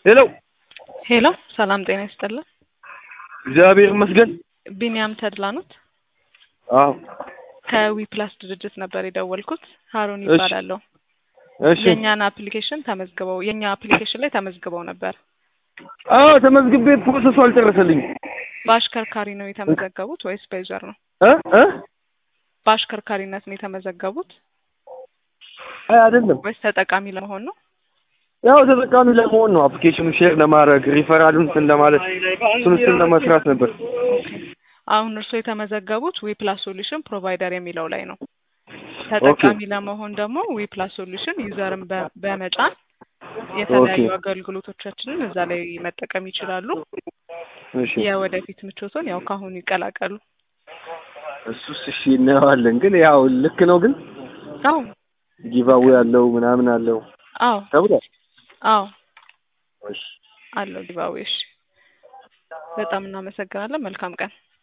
ሄሎ ሄሎ ሰላም ጤና ይስጥልን። እግዚአብሔር ይመስገን። ቢኒያም ተድላ ኖት? አዎ ከዊ ፕላስ ድርጅት ነበር የደወልኩት። ሀሩን እሺ። ይባላለሁ። እሺ። የእኛን አፕሊኬሽን ተመዝግበው የእኛ አፕሊኬሽን ላይ ተመዝግበው ነበር። አዎ ተመዝግቤ ፕሮሰሱ አልጨረሰልኝም። በአሽከርካሪ ነው የተመዘገቡት ወይስ በዩዘር ነው? እ እ በአሽከርካሪነት ነው የተመዘገቡት አይ አይደለም፣ ወይስ ተጠቃሚ ለመሆን ነው? ያው ተጠቃሚ ለመሆን ነው። አፕሊኬሽኑ ሼር ለማድረግ ሪፈራሉን እንትን ለማለት እሱን እሱን ለመስራት ነበር። አሁን እርስዎ የተመዘገቡት ዊ ፕላስ ሶሉሽን ፕሮቫይደር የሚለው ላይ ነው። ተጠቃሚ ለመሆን ደግሞ ዊ ፕላስ ሶሉሽን ዩዘርን በ- በመጫን የተለያዩ ኦኬ። አገልግሎቶቻችንን እዛ ላይ መጠቀም ይችላሉ። እሺ የወደፊት ምቾቶን ያው ካሁኑ ይቀላቀሉ። እሱስ እሺ እናየዋለን። ግን ያው ልክ ነው። ግን አዎ ጊቫዌ አለው ምናምን አለው አዎ ተብሏል። አዎ እሺ አለው ዲባዌሽ። በጣም እናመሰግናለን። መልካም ቀን